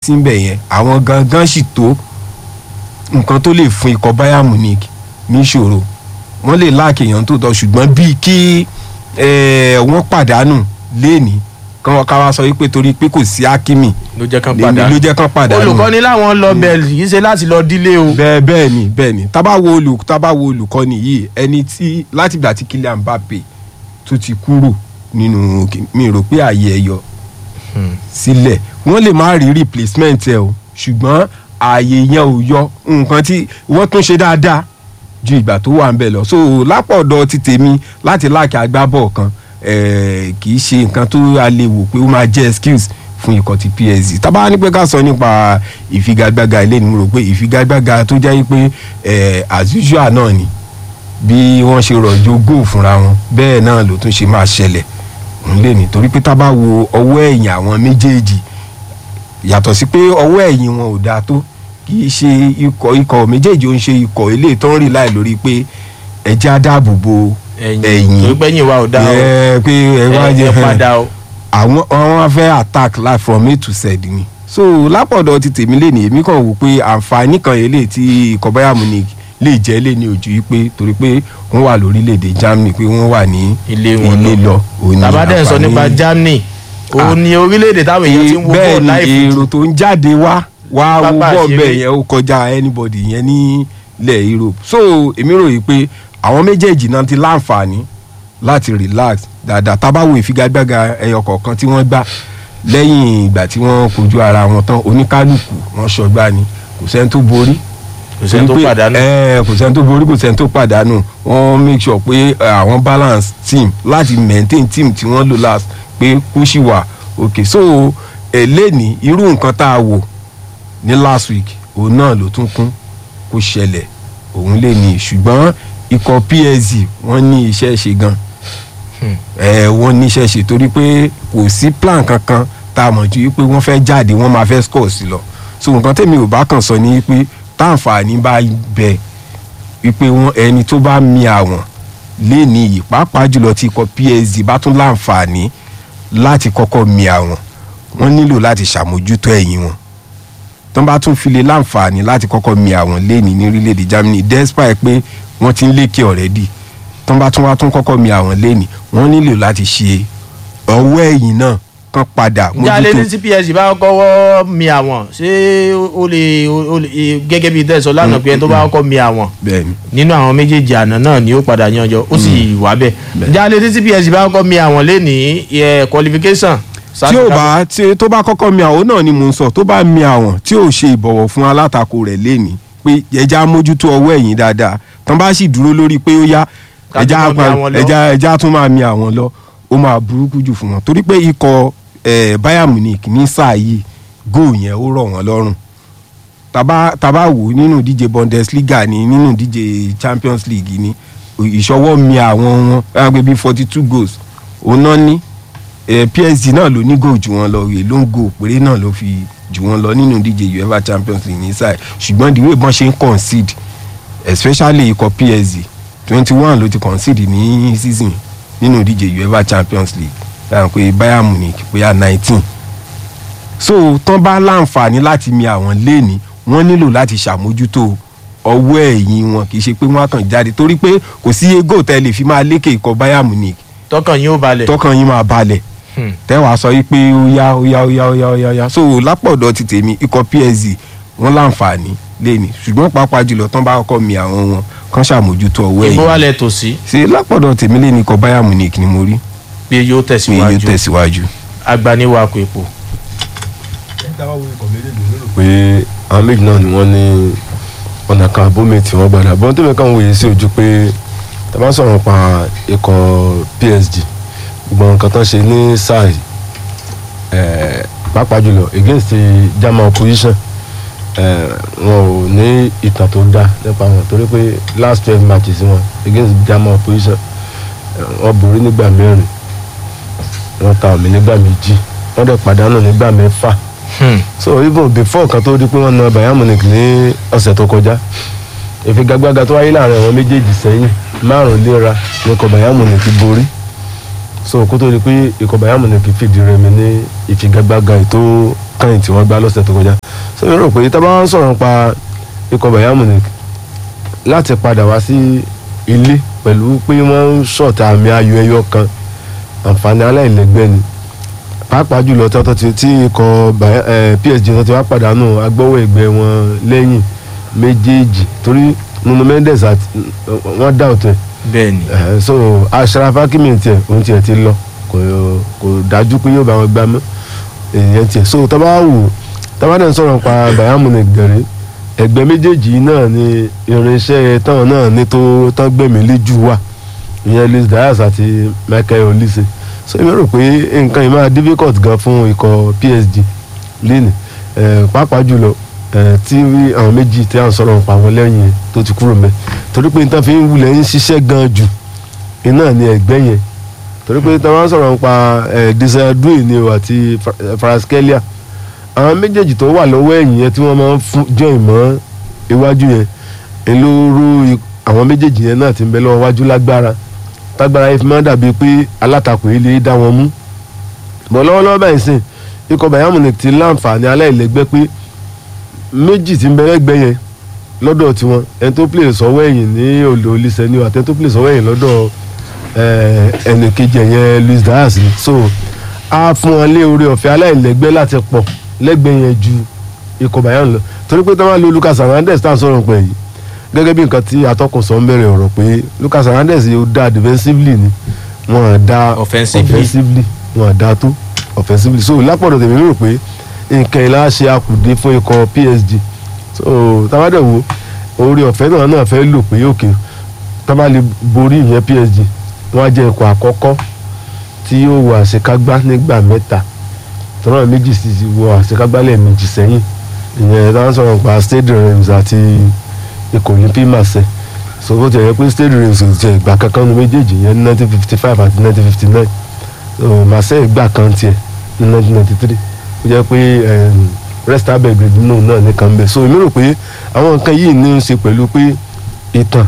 sí ń bẹ̀ yẹn àwọn gangan sì tó nǹkan tó lè fún ikọ̀ Bayern Munich níṣòro wọ́n lè láàkì èèyàn tó tọ́ ṣùgbọ́n bíi kí eh, wọ́n pàdánù léèní kán ká wá sọ wípé torí pé kò sí Hakimi ló jẹ́ kán lèmi padà ló jẹ́ kán pàdánù olùkọ́ni láwọn lọ bẹ̀ẹ̀lì yìí ṣe láti lọ dílé o. bẹ́ẹ̀ bẹ́ẹ̀ ni bẹ́ẹ̀ ni tábà wo olù tábà wo olùkọ́ni yìí ẹni tí látìgbà tí Kylian Mbappe tó ti kúrò nínú mi rò pé ààyè ẹ̀ yọ sílẹ̀ wọ́n lè má rí replacement ẹ̀ o ṣùgbọ́n ààyè yẹn ò yọ nǹkan tí wọ́n tún ṣe dáadáa ju ìgbà tó wà ń bẹ̀ lọ so lápọ̀dọ̀ ti tèmi láti láàkì agbábọ̀ kan eh, kì í ṣe nǹkan tó a lè wò pé ó máa jẹ́ excuse fún ikọ̀ ti PSG tábà ní pé ká sọ nípa ìfigagbága ilé ni mo rò pé ìfigagbága tó jẹ́ pé eh, as usual náà ni bí wọ́n ṣe rọ̀jò góò fúnra wọn bẹ́ẹ̀ náà ló tún ṣe máa ṣẹlẹ̀ ń lè ní torí pé tá a bá wo ọwọ́ ẹ̀yìn àwọn méjèèjì yàtọ̀ sí pé ọwọ́ ẹ̀yìn wọn ò dáa tó kì í ṣe ikọ̀ ikọ̀ méjèèjì ó ń ṣe ikọ̀ eléyìí tó ń rìn láì lórí pé ẹjẹ́ á dáàbò bo ẹ̀yìn tó gbẹ́yìn wa ò dá o ẹ pé ẹ wá ẹ jẹ ẹ padà o. àwọn àwọn fẹ́ attack life from A to Z ni so lápọ̀dọ̀ ti tèmi lè ní èmi kàn wò pé àǹfààní kan eléyìí tí ikọ̀ Bayern Munich lè jẹ́ lè ní ojú yìí pé torí pé wọ́n wà lórílẹ̀‐èdè Germany pé wọ́n wà ní ilé wọn ilé lọ òun ni tàbá dẹ̀ ń sọ àǹfààní- nípa Germany òun ni orílẹ̀-èdè táwọn èèyàn ti ń wo bẹ́ẹ̀ bọ́ọ̀lù ni láìpẹ́ èrò tó ń jáde wá wá wo Pápá bọ́ọ̀ ìṣeré. bẹ́ẹ̀ yẹn ó kọjá anybody yẹn ní ilẹ̀ Europe so èmi rò yìí pé àwọn méjèèjì náà ti láǹfààní láti relax dáadáa tábàwò ìfigagbága ẹyọ kọ̀ọ̀kan tí wọ́n gbá lẹ́yìn ìgbà tí wọ́n kojú ara wọn tán oníkálukú wọn ṣọgbà ni kò sẹ́ni tó borí kò sẹ́ni tó torí pé, pàdánù. ẹ, kò sẹ́ni tó borí kò sẹ́ni tó pàdánù wọ́n make sure pé ẹ, àwọn balance team láti maintain team tí wọ́n lò last pé kó sì wà òkè so ẹ lẹ́ni irú nǹkan tá a wò ní last week òun náà ló tún kún kó ṣẹlẹ̀ òun lè ní ṣùgbọ́n ikọ̀ PSG wọ́n ní iṣẹ́ ṣe gan ẹ wọ́n ní iṣẹ́ ṣe torí pé kò sí plan kankan tá a mọ̀ ju wípé wọ́n fẹ́ jáde wọ́n máa fẹ́ score sí lọ so nǹkan tèmi ò bá kàn sọ ni wípé táǹfààní bá bẹ wípé wọ́n ẹni tó bá mi àwọn lé ní iyì pàápàá jùlọ tí ikọ̀ PSG bá tún láǹfààní láti kọ́kọ́ mi àwọn wọ́n nílò láti ṣàmójútó ẹ̀yìn wọn tó bá tún fi lè láǹfààní láti kọ́kọ́ mi àwọn léèní ní orílẹ̀-èdè Germany despite pé wọ́n ti ń lékè already tó bá tún wá tún kọ́kọ́ mi àwọn léèní wọ́n nílò láti ṣe ọwọ́ ẹ̀yìn náà kán padà jáde ní CPS bá kọ́kọ́ mi àwọn ṣé ó lè ó lè gẹ́gẹ́ bí tẹ̀sán lánàá pé ẹni tó bá kọ́kọ́ mi àwọn bẹ́ẹ̀ni nínú àwọn méjèèjì àná náà ni ó padà yanjọ ó sì wà bẹ́ẹ̀ jáde ní CPS bá kọ́kọ́ mi àwọn lé ní ẹ, qualification. tí ò bá tí tó bá kọ́kọ́ mi àwọn náà ni mò ń sọ tó bá mi àwọn tí ò ṣe ìbọ̀wọ̀ fún alátakò rẹ̀ léni pé ẹja mójútó ọwọ́ ẹ̀yìn dáadáa tán bá sì dúró lórí pé ó yá Ká ẹja tún máa mi pa- àwọn lọ. ẹja ẹja tún máa mi àwọn lọ ó máa burúkú jù fún wọn torí pé ikọ̀ eh, Bayern Munich ní sáà yìí góò yẹn ó rọ̀ wọ́n lọ́rùn tàbá tàbá wò nínú ìdíje Bundesliga ni nínú ìdíje Champions League ni ìṣọwọ́ mi àwọn wọn ẹgbẹ́ bíi forty two goals òun náà ní eh, PSG náà ló ní goal jù wọn lọ rèé ló ń goal péré náà ló fi jù wọn lọ nínú ìdíje UEFA Champions League ní sáà ṣùgbọ́n the way bọ́n ṣe ń concede especially ikọ̀ PSG twenty one ló ti concede ní season nínú ìdíje UEFA Champions League dáhùn pé Bayern Munich bóyá nineteen so tán bá láǹfààní láti mi àwọn léèní wọ́n nílò láti ṣàmójútó ọwọ́ ẹ̀yìn wọn kì í ṣe pé wọ́n á kàn jáde torí pé kò sí ego tẹ́ lè fi máa lékè ikọ̀ Bayern Munich tọkàn yín ó balẹ̀. tọkàn yín máa balẹ̀ Hmm. tẹ́wàá sọ yí pé ó yá ó yá ó yá ó yá ó yá ó yá so lápọ̀dọ̀ ti tèmi ikọ̀ PSG wọ́n láǹfààní léèní ṣùgbọ́n pàápàá jùlọ tán bá kọ́kọ́ mi àwọn wọn kán ṣàmójútó ọwọ́ ìbò ẹ̀yìn wálẹ̀ tòsí ṣe lápọ̀dọ̀ tèmi léèní ikọ̀ Bayern Munich ni mo rí pé yóò pé yóò tẹ̀síwájú tẹ̀síwájú. agbaniwako epo. pé àwọn méjì náà ni wọ́n ní ọ̀nà kan àbómi tí wọ́n gbàdá bọ́n tó bẹ́ẹ̀ kàn wòye sí ojú pé tá a bá sọ̀rọ̀ pa ikọ̀ PSG gbogbo nǹkan tán ṣe ní sáà yìí, eh, pàápàá jùlọ against the German opposition eh, wọn ò ní ìtàn tó dáa nípa wọn torí pé last twelve matches wọn against German opposition eh, wọ́n borí nígbà mẹ́rin wọ́n ta omi nígbà méjì wọ́n dẹ̀ pàdánù nígbà mẹ́fà Hmm. so even before kan tó di pé wọ́n na Bayern Munich ní ọ̀sẹ̀ tó kọjá ìfigagbága tó wáyé láàrin àwọn méjèèjì sẹ́yìn márùn léra ní kọ Bayern Munich borí so kó tó di pé ikọ̀ Bayern Munich fìdí rẹmi ní ìfigagbága ètò kàn tí wọ́n gbá lọ́sẹ̀ tó kọjá so mi rò pé tá a bá ń sọ̀rọ̀ nípa ikọ̀ Bayern Munich láti padà wá sí ilé pẹ̀lú pé wọ́n ń ṣọ̀tà àmì ayò ẹyọ kan àǹfààní aláìlẹ́gbẹ́ ni pàápàá jùlọ tọ́tọ́ tí tí ikọ̀ Bayern- eh, PSG tó ti wá pàdánù agbọ́wọ́ ẹgbẹ́ wọn lẹ́yìn méjèèjì torí Nuno Mendes àti wọ́n dá òtún ẹ̀ bẹ́ẹ̀ ni Eh, so Achraf Hakimi tiẹ̀ òun tiẹ̀ ti lọ kò kò dájú pé yóò bá wọn gbá mọ́ èèyàn tiẹ̀ so tá a bá wò tá a bá dẹ̀ ń sọ̀rọ̀ pa Bayern Munich gẹ̀rẹ́ ẹgbẹ́ méjèèjì náà ni irinṣẹ́ táwọn náà ní tó tán gbẹ̀mí léjù wà ìyẹn Luis Diaz àti Michael Olise so èmi rò pé nǹkan yìí máa difficult gan fún ikọ̀ PSG lẹ́nu pàápàá jùlọ eh, tí àwọn méjì tí à ń sọ̀rọ̀ pa wọn lẹ́yìn yẹn tó ti kúrò mẹ́ torí pé nǹkan fi ń wulẹ̀ ń ṣiṣẹ́ gan jù iná ni ẹgbẹ́ yẹn torí pé tí wọ́n sọ̀rọ̀ nípa disadue ni o àti faraskelia àwọn méjèèjì tó wà lọ́wọ́ ẹ̀yìn yẹn tí wọ́n máa ń fún jọ ìmọ̀ iwájú yẹn elóró àwọn méjèèjì yẹn náà ti ń bẹ lọ́wọ́ iwájú lágbára tágbára yẹn fi máa ń dàbí pé alátakò yìí lè dá wọn mú bọ̀ lọ́wọ́lọ́wọ́ báyìí sìn ikọ̀ Bayern Munich ti láǹfààní aláìlẹ́gbẹ́ pé méjì ti ń bẹ lẹ́gbẹ́ yẹn lọ́dọ̀ tiwọn ẹni tó play sọ́wọ́ ẹ̀yìn ní olè olùsẹ̀ ni o àti ẹni tó play sọ́wọ́ ẹ̀yìn lọ́dọ̀ ẹnì kejì ẹ̀yẹn Luis Diaz ni so a fún wọn lé orí ọ̀fẹ́ aláìlẹ́gbẹ́ láti pọ̀ lẹ́gbẹ́ yẹn ju ikọ̀ Bayern lọ torí pé tí wọ́n lo Lucas Hernandez tá à ń sọ̀rọ̀ pẹ̀ yìí gẹ́gẹ́ bí nǹkan tí atọ́kùn sọ ń bẹ̀rẹ̀ ọ̀rọ̀ pé Lucas Hernandez yóò dá defensively ni wọ́n á dá Offensively. offensively wọ́n á dá tó offensively so lápọ̀dọ̀ tèmi rò pé nǹkan ìlà ṣe akùdé fún ikọ̀ PSG so tábàdẹ̀ wo orí ọ̀fẹ́ náà náà fẹ́ lò pé òkè tábà lè borí ìyẹn PSG wọ́n á jẹ́ ikọ̀ àkọ́kọ́ tí yóò wọ àṣekágbá nígbà mẹ́ta tọ́nà méjì sì ti wọ àṣekágbá lẹ́ẹ̀mejì sẹ́yìn ìyẹn táwọn sọ̀rọ̀ pa Stade Reims àti ikọ̀ Olympique Marseille so bó ti yẹ pé Stade Reims ti ìgbà kankan nu méjèèjì yẹn ní nineteen fifty five àti nineteen fifty nine so Marseille gbà kan tiẹ̀ ní nineteen ninety three ó jẹ́ pé em, Resta Belgrade náà náà nìkan bẹ̀ so èmi rò pé àwọn nǹkan yìí ní í ṣe pẹ̀lú pé ìtàn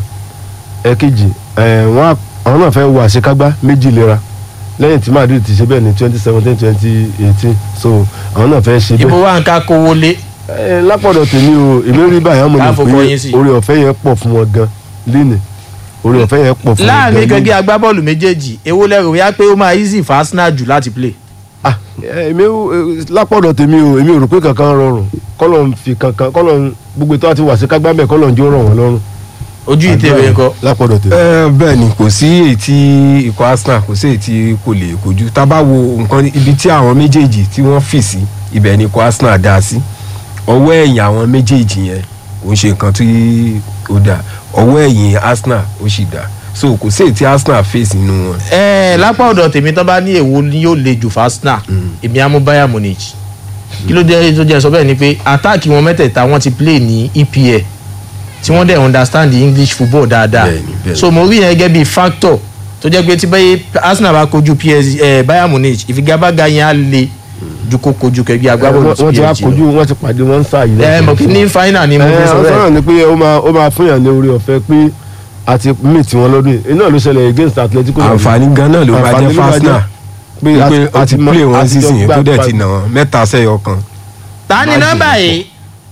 ẹ̀kejì ẹ̀, wọ́n á- àwọn náà fẹ́ wọ àṣekágbá méjì lera lẹ́yìn tí Madrid ti ṣe bẹ́ẹ̀ ní twenty seventeen twenty eighteen so àwọn náà fẹ́ ṣe bẹ́ẹ̀ ibo wa nǹkan kówó lé ẹ lápọ̀dọ̀ tèmi o èmi rí báyà mo ní Ká fọkọ yín sí. pé orí ọ̀fẹ́ yẹn pọ̀ fún wọn gan lénìí orí ọ̀fẹ́ yẹn pọ̀ fún wọn gan láàrin lénìí. gẹ́gẹ́ agbábọ́ọ̀lù méjèèjì èwo lẹ́rù wíyá pé ó máa easy fún Arsenal jù láti play Ah, ẹ, èmi ò- ẹ, lápọ̀dọ̀ tèmi o èmi ò rò pé kankan rọrùn kọ́lọ̀ ń fi kankan kọ́lọ̀ ń gbogbo ètò àti wàsí kágbámẹ̀ kọ́lọ̀ ń jó rọ̀ wọ́n lọ́rùn. ojú ìtẹ̀wé ńkọ́ lápọ̀dọ̀ tèmi. ẹ bẹ́ẹ̀ ni kò sí èyí tí ikọ̀ Arsenal kò sí èyí tí kò lè kojú tá a bá wo nǹkan ibi tí àwọn méjèèjì tí wọ́n fì sí ibẹ̀ ni ikọ̀ Arsenal dá sí ọwọ́ ẹ̀yìn àwọn méjèèjì yẹn kò ń ṣe nǹkan tí ó dà ọwọ́ ẹ̀yìn Arsenal ó sì dà so kò sí èyí tí Arsenal fèsì nínú wọn. ẹ lápá ọ̀dọ̀ tèmi tán bá ní èwo ni yóò le jù fún Arsenal èmi á mú Bayern Munich kí ló dé tó jẹ́ sọ bẹ́ẹ̀ ni pé àtáàkì wọn mẹ́tẹ̀ẹ̀ta wọ́n ti play ní EPL tí wọ́n dẹ̀ understand the English football dáadáa Bẹ́ẹ̀ni, bẹ́ẹ̀ni. so mo rí yẹn gẹ́gẹ́ bí factor tó jẹ́ pé tí bẹ́ẹ̀ Arsenal bá kojú PSG ẹ Bayern Munich ìfigagbága yẹn á le ju kó kojú kẹgbẹ́ agbábọ́ọ̀lù wọ́n ti wá PSG kojú wọ́n ti pàdé wọ́n ń sá yìí. ẹ mọ̀ kí ní final ni mo fi sọ ẹ bẹ́ẹ̀ sọ̀rọ̀ ni pé ó máa ó máa fún yàn ní orí ọ̀fẹ́ pé àti meet wọn lọ́dún yìí iná ló ṣẹlẹ̀ against Atletico. Madrid. àǹfààní gan náà ló máa Àǹfààní jẹ́ ló máa fún Arsenal pé wípé ó ti mọ- play wọn àtijọ́ sísìn yẹn gbà tó dẹ̀ pa- ti nà wọn mẹ́ta sẹ́yọ kan. ta ni Má nọ́mbà jẹ́ yìí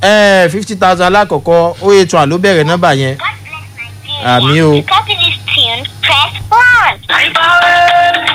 ẹ fifty thousand alákọ̀ọ́kọ́ ó yẹ tún àló bẹ̀rẹ̀ nọ́mbà yẹn God bless Nigeria. Àmì o. To copy this tune, press one.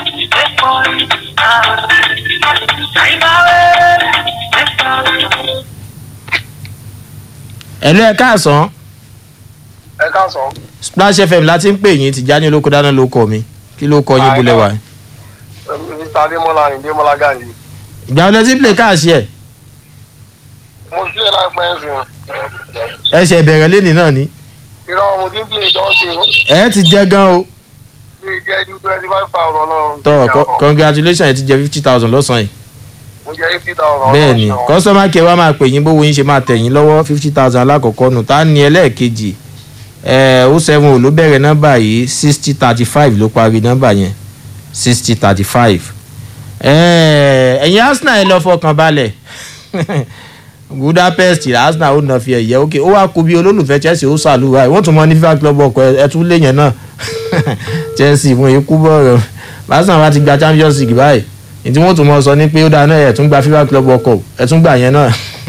ẹ̀lú ẹ̀ káàsán ẹ káàsán Splash FM láti ń pè yín Tìjání olóko dáná ló kọ mi kí ló kọ yín Àìná. bólẹ̀ wá. mr adémọlá adémọlá gàǹdì ìgbà wọlé tí play káàsì ẹ̀ mo sílẹ̀ láìpẹ́ ẹ̀sìn ẹsẹ̀ ìbẹ̀rẹ̀ lẹ́nìí náà ni irọ́ mo ti ń play ìjọ́sìn ẹ̀ ti jẹ́ gan o bí jẹ́ ju twenty five thousand náà. tọ́ co- congratulations ẹ̀ ti jẹ́ fifty thousand lọ́sàn-án yìí mo jẹ́ eighty thousand. bẹ́ẹ̀ ni customer care wa máa pè yín bówó yín ṣe máa tẹ̀ yín lọ́wọ́ fifty thousand alákọ̀ọ́kọ́ nù tá ní ẹlẹ́ẹ̀kejì ẹ̀ ó seven ò ló bẹ̀rẹ̀ nọ́mbà yìí sixty thirty five ló parí nọ́mbà yẹn sixty thirty five ẹ̀yin Arsenal ẹ̀ lọ fọkàn balẹ̀ Budapest Arsenal ó nà fi ẹ̀yẹ òkè ó wá kú bí olólùfẹ́ Chelsea ó sàlùwà ẹ̀ wọ́n tún mọ ní FIFA club ọkọ̀ ẹ̀ tún lé yẹn náà Chelsea fún ikú bọ̀rọ̀ Arsenal bá ti gba Champions League báyìí ní tí wọ́n tún mọ̀ sọ ni pé ó dáa náà ẹ̀ tún gba FIFA Club World Cup ẹ̀ tún gbà yẹn náà.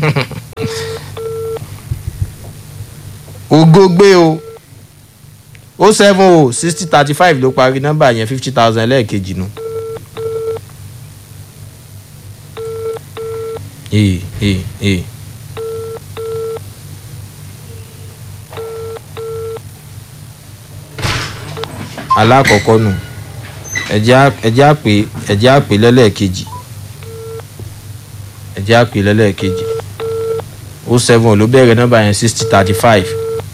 ògo gbé o ó seven o sixty thirty five ló parí nọ́mbà yẹn fifty thousand lẹ́ẹ̀kejì nu. ee ee ee. alákọ̀ọ́kọ́ nù ẹ̀jẹ̀ àpè ẹ̀jẹ̀ àpè lẹ́lẹ́ẹ̀kejì ẹ̀jẹ̀ àpè lẹ́lẹ́ẹ̀kejì ó seven ló bẹ̀rẹ̀ nọ́mbà yẹn sixty thirty five.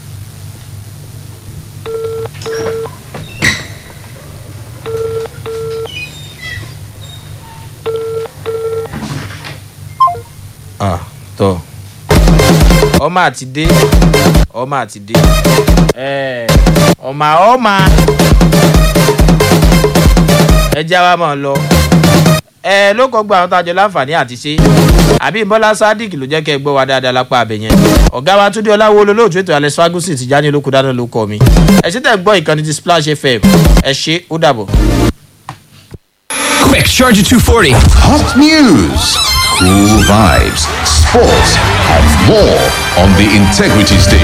ah tọ ọmọ àti dé ọmọ àti dé ẹ ọmọ ọmọ ẹ já wa mọ̀ lọ ẹ ló kọ́ gba àwọn tájọ láǹfààní àti ṣe àbí bọ́lá sadiq ló jẹ́ kẹ́ ẹ gbọ́ wa dáadáa lápá abẹ yẹn ọ̀gá wa túndé ọláwo olólùtú ètò alex ferguson ti já ní olóko dáná ló kọ́ mi ẹ ṣe tẹ̀ gbọ́ ìkànnì ti splash fm ẹ ṣe ó dàbọ̀. Quick, Charger 240. Hot news, cool vibes, sports, and more on the Integrity Station.